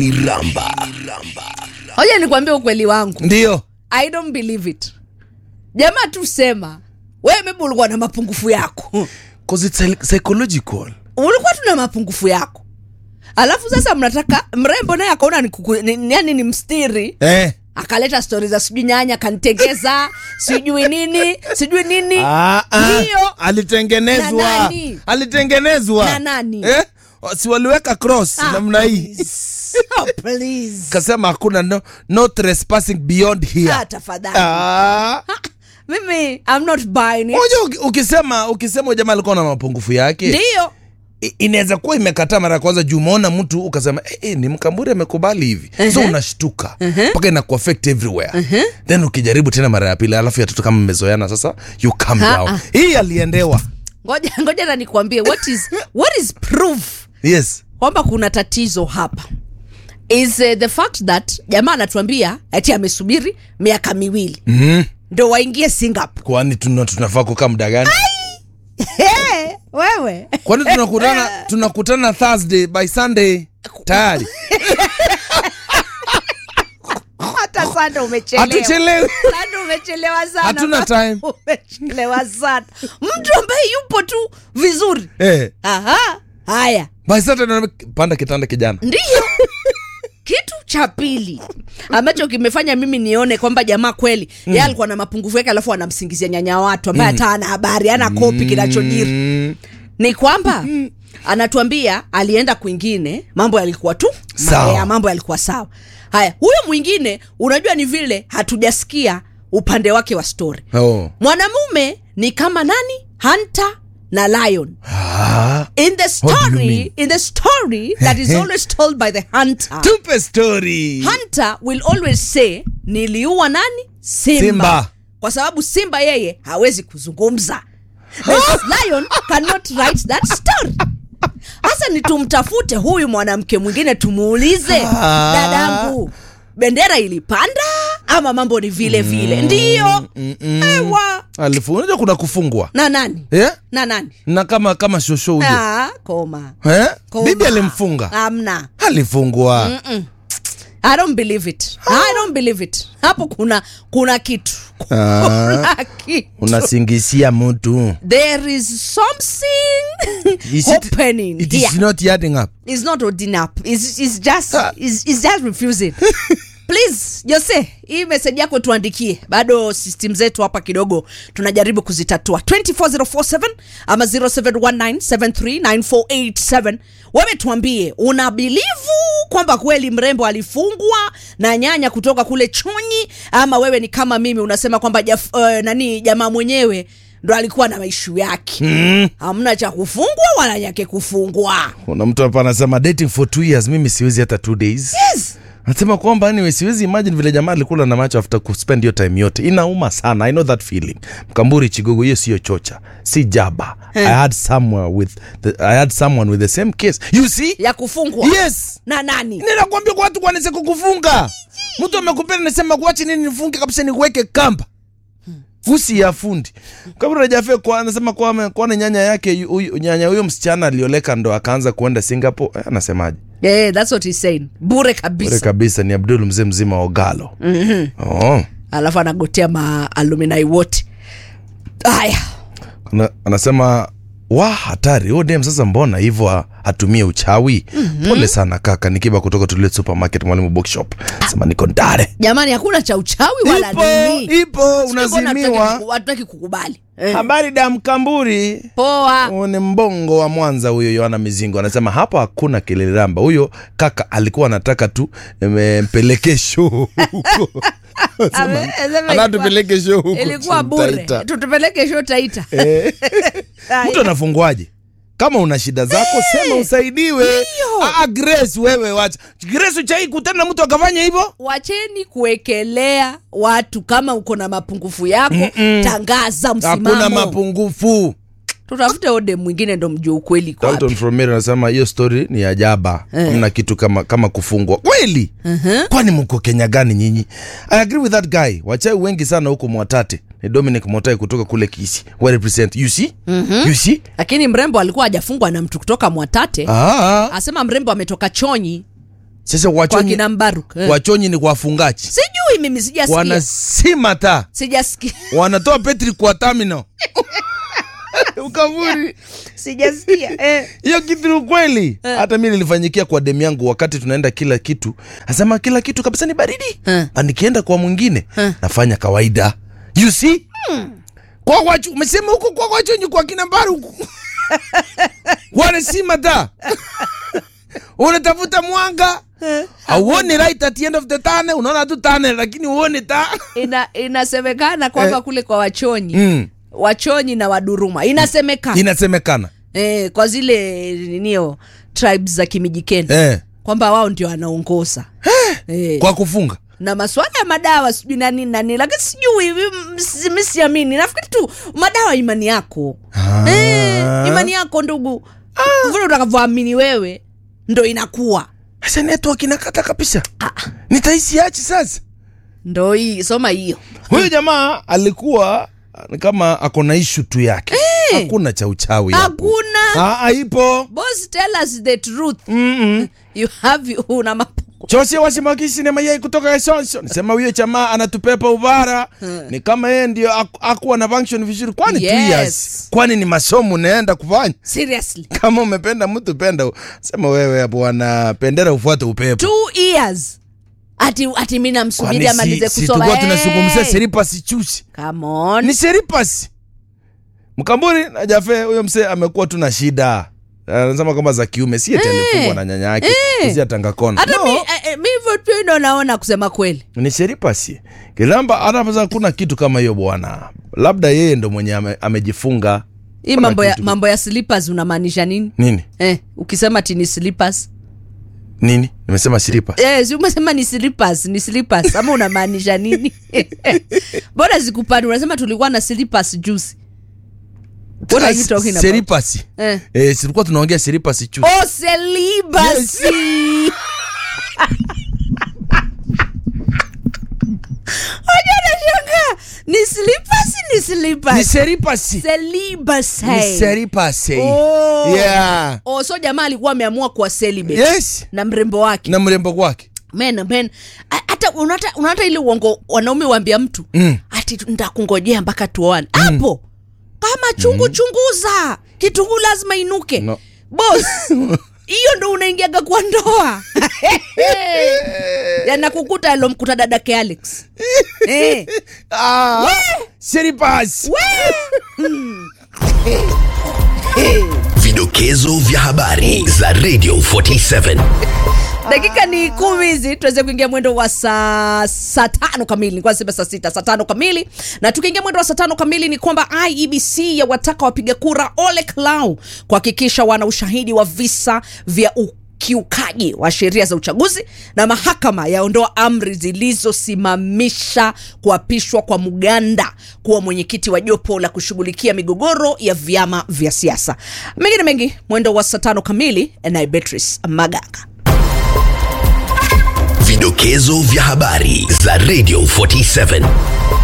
Iramba. hoja nikwambia ukweli wangu ndio i don't believe it jamaa tu sema wewe maybe ulikuwa na mapungufu yako 'Cause it's psy- psychological ulikuwa tu na mapungufu yako alafu sasa mnataka mrembo naye akaona ni, kuku- ni, ni, yani ni mstiri eh. akaleta stori za sijui nyanya kanitengeza sijui nini sijui nini ah, ah. Ndio. Na alitengenezwa nani? alitengenezwa Na nani? eh? si waliweka cross Ah, namna hii please. Oh, please. kasema hakuna no, no trespassing beyond here Ah, tafadhali Ah. mimi I'm not buying it. Unajua uki- ukisema ukisema huyu jamaa alikuwa na mapungufu yake ndio i- inaweza kuwa imekataa mara ya kwanza juu umeona mtu ukasema eh, eh, ni mkamburi amekubali hivi so unashtuka mpaka ina kuaffect everywhere then ukijaribu tena mara ya pili alafu yatoto kama mmezoeana sasa you calm Ha, down ah. hii aliendewa ngoja ngoja na nikwambie what is, what is proof yes kwamba kuna tatizo hapa is uh, the fact that jamaa anatuambia ati amesubiri miaka miwili mm-hmm. ndo waingie singapore kwani tuna, tunafaa kukaa muda gani hey, wewe kwani tunakutana tunakutana thursday by sunday tayari hata sanda umechelewa hatuchelewi Sanda umechelewa sana Hatuna time. umechelewa sana mtu ambaye yupo tu vizuri eh, aha haya by saturday panda kitanda kijana ndiyo kitu cha pili ambacho kimefanya mimi nione kwamba jamaa kweli mm. ye alikuwa na mapungufu yake alafu anamsingizia nyanya watu ambaye hata ana habari ana kopi kinachojiri mm, ni kwamba anatuambia alienda kwingine mambo yalikuwa tu Sawa. mabaya, mambo yalikuwa sawa haya huyo mwingine unajua ni vile hatujasikia upande wake wa story oh. mwanamume ni kama nani hunter na lion ah, in the What do you story mean? in the story that is always told by the hunter tupe story hunter will always say niliua nani simba, Simba. kwa sababu simba yeye hawezi kuzungumza Whereas lion cannot write that story hasa ni tumtafute huyu mwanamke mwingine tumuulize Ah. dadangu bendera ilipanda ama mambo ni vile vile ndiyo ewa alifu unajua kuna kufungwa na nani eh? na nani na kama kama shosho huyo ah, koma eh? Koma. bibi alimfunga amna alifungwa I don't believe it. I don't believe it. Hapo kuna kuna kitu. Ah. Kuna kitu. unasingisia mtu There is something Is it- happening it here. is not adding up It's not holding up. It's, it's just Ah. it's, it's just refusing. Please, Jose, hii message yako tuandikie. Bado system zetu hapa kidogo tunajaribu kuzitatua. 24047 ama 0719739487. Wewe tuambie, una bilivu kwamba kweli mrembo alifungwa na nyanya kutoka kule Chonyi ama wewe ni kama mimi unasema kwamba jaf, uh, nani jamaa mwenyewe ndo alikuwa na maishu yake. mm. Hamna cha kufungwa wala nyake kufungwa. kuna mtu hapa anasema dating for two years mimi siwezi hata two days Yes. anasema kwamba anyway siwezi imagine vile jamaa alikula na macho after kuspend hiyo time yote inauma sana i know that feeling mkamburi chigogo hiyo siyo chocha si jaba i had somewhere with the, i had someone with the same case you see ya kufungwa yes na nani ninakwambia kwa watu kwanaweza kukufunga mtu amekupenda nasema kuachi nini nifunge kabisa nikuweke kamba fusi ya fundi kabla jafe kwa anasema kwa kwana nyanya yake yu- huyu- nyanya huyo msichana alioleka ndo akaanza kuenda singapore eh, anasemaje yeah, that's what he's saying bure Bure kabisa kabisa ni abdul mzee mzima wa ogalo mm-hmm. oh. alafu anagotea maaluminai wote haya Ana, anasema wa hatari huo dem sasa mbona hivyo ha- hatumie uchawi mm-hmm. pole sana kaka nikiba kutoka tulie supermarket mwalimu bookshop sema niko ndare jamani hakuna cha uchawi wala ipo nini ipo Sijui mbona hatutaki unazimiwa kuku- hatutaki kukubali eh. habari da mkamburi poa Huyu ni mbongo wa mwanza huyo yohana mizingo anasema hapa hakuna keleliramba huyo kaka alikuwa anataka tu em, mpeleke show huko Ame- sema ilikuwa- anatupeleke show huko ilikuwa bure Taita. tutupeleke sho taita Eh. Haya. mtu anafungwaje kama una shida zako sema usaidiwe ah, grace wewe wacha grace uchai kutana na mtu akafanya hivyo wacheni kuwekelea watu kama uko na mapungufu yako tangaza hakuna msimamo mapungufu tutafute ode mwingine ndo mjue ukweli kwa Dalton from Mary anasema hiyo story ni ajaba hamna kitu kama kama kufungwa kweli kwani mko kenya gani nyinyi i agree with that guy wachai wengi sana huko mwatate ni dominic motai kutoka kule kisi we represent you see you see lakini mrembo alikuwa hajafungwa na mtu kutoka mwatate ah asema mrembo ametoka chonyi sasa kwa wachonyi, kina Mbaruk eh. wachonyi ni wafungaji sijui mimi sijasikia wanasima taa sijasikia wanatoa petri kwa terminal ukavuri sijasikia eh. hiyo kitu ni ukweli hata mi nilifanyikia kwa demu yangu wakati tunaenda kila kitu asema kila kitu kabisa ni baridi Eh. Na nikienda kwa mwingine Eh. nafanya kawaida you see kwa wachu umesema huko kwa wachonyi kwa kina mbaru huku wanasima taa unatafuta mwanga hauoni right at the end of the tunnel unaona tu tunnel lakini uone taa Ina, inasemekana kwamba Eh. kule kwa wachonyi mm. wachonyi na waduruma inasemekana inasemekana eh, kwa zile ninio tribes za kimijikeni eh. kwamba wao ndio wanaongoza eh. kwa kufunga na maswala ya madawa sijui nani nani lakini sijui mi- si- mi siamini nafikiri tu madawa imani yako Ah. eh, imani yako ndugu vile utakavyoamini wewe ndo inakuwa sasa network inakata kabisa nitahisi achi sasa ndo hii soma hiyo huyu jamaa alikuwa ni kama ako na ishu tu yake hakuna cha uchawi hapo. hakuna Ah, ah, ipo boss tell us the truth Mm-mm. you have una mapungu chose wasimaki na mayai kutoka esonso nisema huyo jamaa anatupepa ubara ni kama yeye ndio aku- akuwa na function vizuri kwani two Yes. years kwani ni masomo unaenda kufanya seriously kama umependa mtu penda sema wewe bwana pendera ufuate upepo two years ati ati mi namsubiri Kwani amalize si, si kusoma tulikuwa tunazungumzia Hey! seripasi chusi come on ni seripasi mkamburi na jafe huyo msee amekuwa tu na shida anasema kwamba za kiume si eti alifungwa na nyanya yake Eh. si atangakona hata no, mi eh, eh, mi hivyo tu ndo naona kusema kweli ni seripasi kilamba hata kuna kitu kama hiyo bwana labda yeye ndo mwenye ame, amejifunga hii Kuna mambo ya, kitu. mambo ya slippers unamaanisha nini nini eh, ukisema ti ni slippers nini nimesema siripa eh, si umesema ni slippers ni slippers ama unamaanisha nini bora zikupani unasema tulikuwa na slippers juzi what are you talking about seripasi eh. eh, silikuwa tunaongea seripasi chusi oh selibasi Waja nashangaa ni slippers ni ni slippers seripasi selibasi ni seripasi Oh. yeah oh, so jamaa alikuwa ameamua kuwa celibate yes na mrembo wake na mrembo kwake men men a- hata unata, unata ile uongo wanaume waambia mtu Mm. ati ntakungojea mpaka tuoane hapo kama chungu chunguza kitunguu lazima inuke No. bos hiyo ndo unaingiaga kwa ndoa yanakukuta alomkuta dadake alex eh. ah, seripasi Vidokezo vya habari za Radio 47. dakika ni kumi hizi tuweze kuingia mwendo wa saa saa tano kamili nilikuwa nasema saa sita saa tano kamili na tukiingia mwendo wa saa tano kamili ni kwamba iebc yawataka wapiga kura ole clau kuhakikisha wana ushahidi wa visa vya ukiukaji wa sheria za uchaguzi na mahakama yaondoa amri zilizosimamisha kuapishwa kwa muganda kuwa mwenyekiti wa jopo la kushughulikia migogoro ya vyama vya siasa mengine mengi mwendo wa saa tano kamili naye beatrice maganga Vidokezo vya habari za Radio 47.